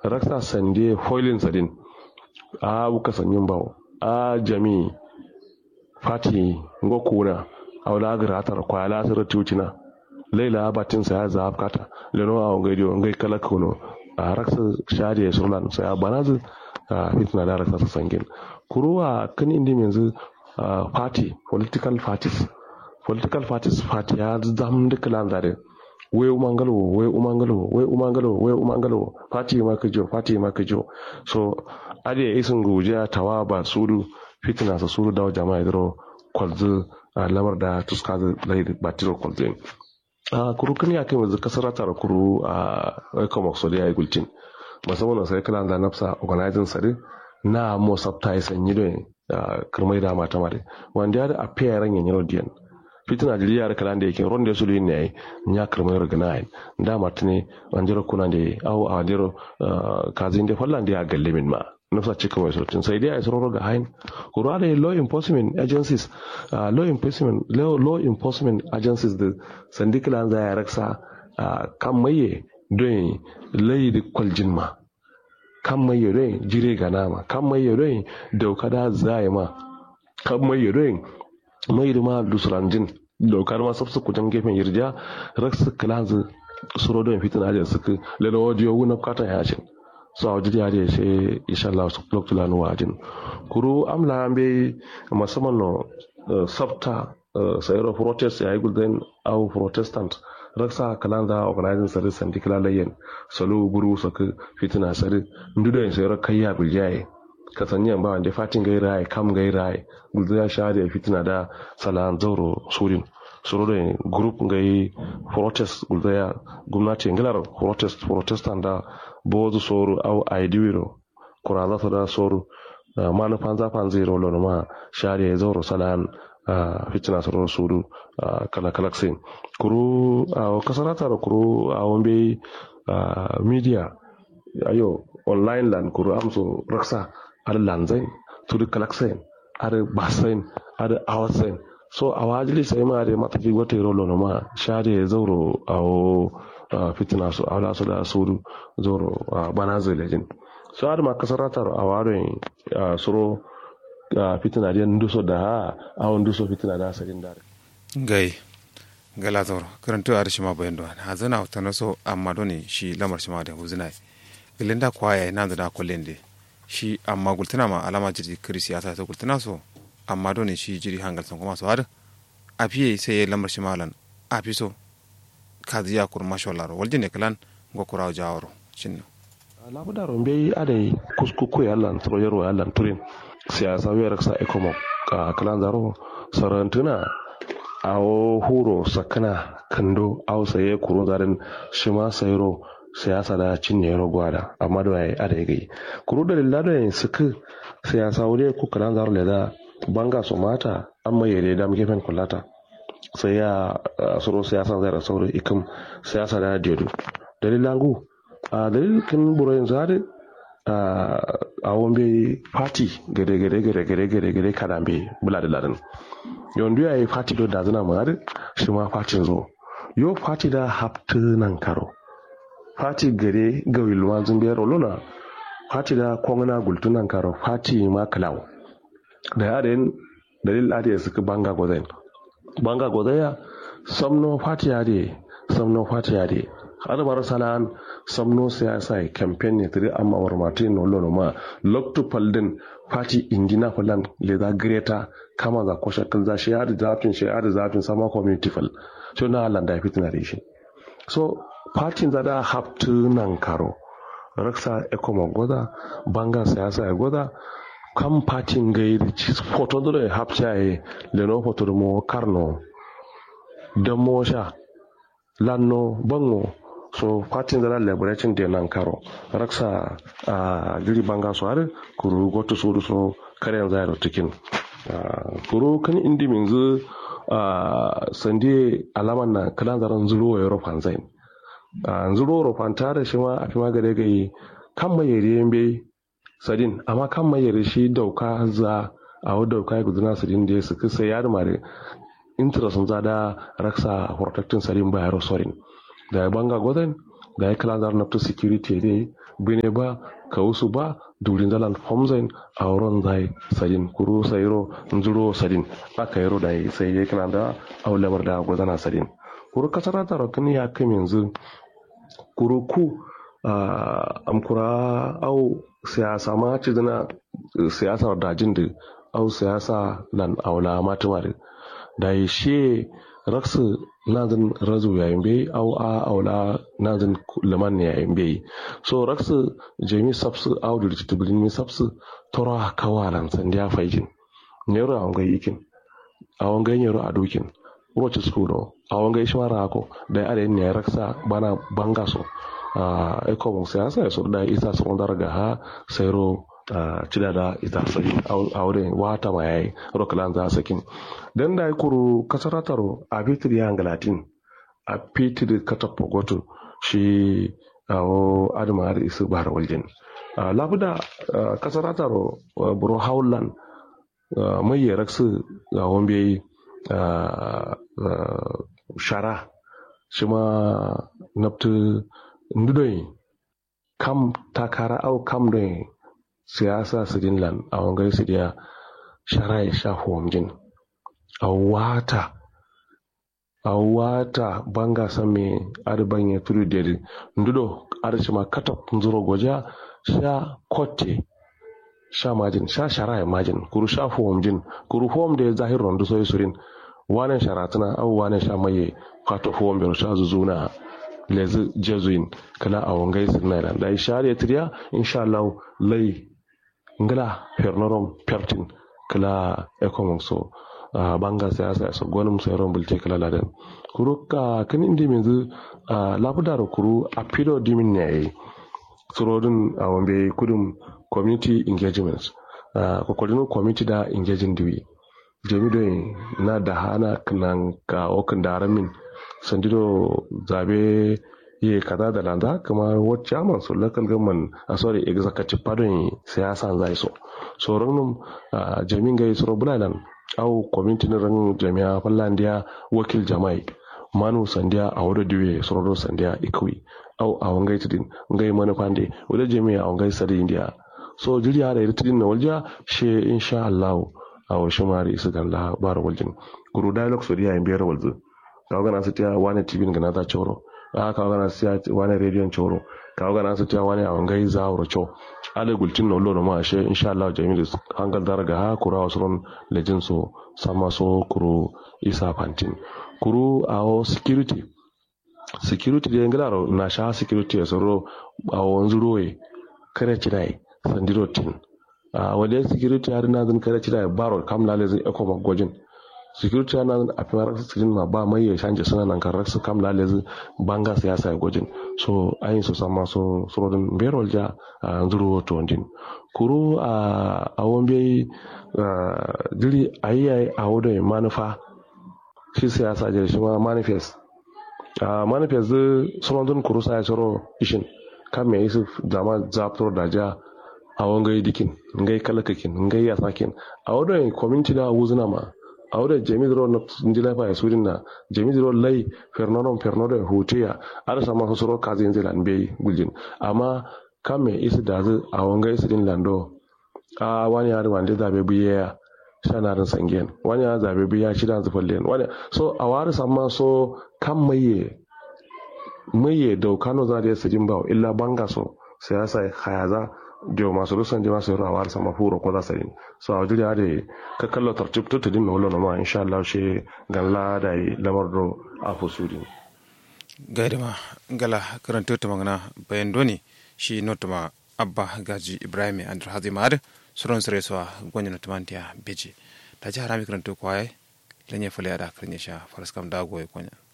raksa sande foilin sadin a buka sanyin bawo a jami fati ngo kuna awla gratar kwa la sir tutina leila batin sa ya zab kata leno a ngai dio ngai kala kuno a raksa shade surlan sa ya banazu a fitna da raksa sangin kuruwa kan indi yanzu party political parties political parties party ya zam da kalan zare we umangalo we umangalo we umangalo we umangalo party ma kajo party ma kajo so ade isin guja tawa ba suru fitina sa suru dawo jama'a dro kwalzu lamar da tuska da batiro kwalzu a kuru kan ya kai yanzu kasar tara kuru a ecomox so da ya yi gulcin musamman sai kalan da nafsa organizing sare na mo sabta ya sanyi don kirmai da mata mare wanda ya da a fiye ran yanyi diyan fitina da liyar kalan da yake ronda su ne yayi nya kirmai rogana ai da martine wanjiro kuna da au a wanjiro kazin da fallan da ya galle min ma nufsa cika mai sautin sai dai a isro ga hain kura da law enforcement agencies law enforcement law enforcement agencies da sandikila za ya raksa kan maye don layi da kwaljin ma kan mai yare jire ga nama kan mai yare dauka da zai ma kan mai yare mai da ma lusuranjin daukar ma sabsu kujan gefen yirja raksu kilanzu suro don fitin ajin suka lena wajiyo wuna katan yashin so a wajen yare sai insha Allah su blok tulanu wajin kuru amla be musamman no sabta sayar protest ya yi gulden au protestant raksa kalanda organizing sari sandi kala layen salo buru saka fitina sari ndudo yin sayar kayya biljaye kasanyan ba wanda fatin gai rai kam gai rai gulden ya sha da fitina da salan zauro surin suru da group gai protest gulden ya gwamnati ngilar protest protestant da bozu soru au aidiwiro kuraza su da soru manufan zafan zai rolo ma shari'a ya zauro salan fitina soro sudu kala kalaksin kuru a kasarata da kuru a wambe media ayo online land kuru amso raksa ar lanzain tudu kalaksin ar basain ar awasain so a wajili sai ma da matafi wata rolo ma shari'a ya zauro a fitina su a su da sudu zauro bana zai lejin so har ma kasarata a warin soro a fitina da nduso da a nduso fitina da sarin dare gai gala zoro karanto a rishima bayan da ha zana ta naso amma doni shi lamar shima da huzuna gilin da kwaya na da kullen de shi amma gultuna ma alama jiri kiri siyasa ta gultuna so amma doni shi jiri hangal sun kuma so har a fiye sai ya lamar shima lan a fi so kaziya kur mashallah waljine kalan go kuraw jawaro cinno labuda rombe adai kuskuku ya lan tro yaro ya lan turin siyasa wiyar sa ekomo ka kalan zaro sarantuna awo huro sakana kando aw saye kurun zarin shima sayro siyasa da cinye yaro gwada amma da yayi adai gai kuru da lilla da suka siyasa wuri ku kalan zaro da banga su mata amma yare da muke fen kullata sai ya suro siyasa zai rasauro ikim siyasa da diodo dalilangu a dalilin burayin zari a wambe party gare gare gare gare gare gare kadambe bula da larin yondu ya yi party do da zina mari shi ma party zo yo party da haptu nan karo party gare ga wilma zumbe rolona party da kongana gultu nan karo party ma klaw da yaren dalil ade suka banga gozain banga gozaya samno party ade samno party ade har bar salan samno siyasa e campaign ne tiri amma war martin no lono ma lokto paldin party indina falan le da greta kama za ko shakkan za shi har zafin shi har zafin sama community fal so na Allah da fitina da shi so party za da haftu nan karo raksa ekomo goda banga siyasa e goda kam party ngai photo do e hapcha e le no photo mo karno damo sha lanno bango so fatin da labaration da nan karo raksa a giri banga su har kuru goto su so karen zai da tukin kuru kan indi min zu sande alaman na kalan zaran zuro wa europe zain zuro europe ta da shi ma a fi magare gai kan mai yare bai sadin amma kan mai yare shi dauka za a wadda dauka ya gudana sadin da ya suka sai ya da mare interest za da raksa protecting sadin ba yaro sorin da ya banga goden da ya kala zar nafta security dai bine ba kawusu ba durin zalan homzain a wurin zai sadin kuru sayro nzuro sadin aka yaro da sai ya kana da aulamar da gwazana sadin kuru kasara ta rokin ya kai yanzu kuru ku amkura au siyasa ma ci zina siyasa dajin da au siyasa lan aula matumar da yi shi raksu nazin razu yayin bai au a aula nazin liman yayin bai so raksu jami sabsu au da tibulin mi sabsu toro kawalan sandiya faijin nero a wangai ikin a wangai nero a dokin roce skudo a wangai shi mara ako da ya adayin ne raksa bana banga so a ekomun siyasa ya so da isa sun darga ha sairo cida da ita sai aure wata ma yayi rokalan za sakin dan da kuru kasarataro a bitir ya ngalatin a fitir katapo goto shi awo adama har isu bahar waljin labuda kasarataro buro haulan mai yaraksu ga wambe shara shi ma naftu ndudoi kam takara au kam doi siyasa sidin lan a wangai sidiya sharai sha homjin a wata a wata banga same arban ya turu deri ndudo arci ma katap nzuro goja sha kotte sha majin sha sharai majin kuru sha homjin kuru hom da zahir rondu soyi surin wane sharatuna au wane sha maye kato hom bero sha zuzuna lezi jesuin kala a wangai sirnailan da ishari triya insha Allah lai ngala fernorom pertin kala economic so uh, banga siyasa so gonum so yaron bulte kala ladan kuru ka kan indi menzu uh, labudar kuru a pido dimin ne surodin a wambe kudum community engagements uh, kokodin community da engaging diwi jami do na da hana kanan ka okan da ramin sandido zabe ye kaza da landa kuma what chairman so local government a sorry executive pardon siyasa zai so so ranum jamin gai so bulalan au community na ran jami'a fallandiya wakil jama'i manu sandiya a wadda diwe sororo sandiya ikwi au a wangai tidin ngai manufande wadda jami'a a wangai sadi india so jiriya da irtidin na walja she insha Allah a washe mari su gan la bar waljin guru dialogue so diya in biyar walzu kawo gana su tiya wani tv gana ta choro a kawo gana su tiya wani rediyon choro kawo gana su tiya wani a wangai zawuro cho ale gultin no loro ma she insha Allah jamilu hangal daraga ha kura wasron lejin so sama so kuru isa pantin kuru awo security security de ngalaro na sha security ya soro awo nzuroye kare chirai sandiro tin a wale security har na zan kare chirai baro kam lale zan eko magojin security na zan a fimar sikirin ma ba mai ya shanje suna nan kan raksu kam lale zan banga siyasa ya gojin so ayin su sama so surodin berol ja a nzuro to ndin kuru a awon bai jiri ayi a wudo manufa shi siyasa jiri shi ma manifest a manifest zai surodin kuru sa ya soro ishin kan mai isu zama zaftar da ja a wangai dikin ngai kalakakin ngai yasakin a wudo community da wuzuna ma a wuda jami zero na njila fa ya surin na jami zero lai fernoron fernoron hoteya ada sama su suro kazi yanzu lan bai guljin amma kan me isi da zai a wanga isi din lando a wani ya wanda zabe biye ya shanarin sangen wani ya zabe biya shi da zufallen wani so a wari sama so kan maye maye da kano za da ya sijin ba illa banga so siyasa hayaza dio masu rusan jama su rawa sama furo ko za su yi so a jiri da ka kallo tartib to tudin wala no ma insha Allah she ganla da lamar do a fusuri gaida ma gala karanto ta magana bayan doni shi notuma abba gaji ibrahim andrew hazimad suron sare so gonya na tumantiya beji ta ji harami karanto kwaye lanye fule da karnya sha faraskam da goye gonya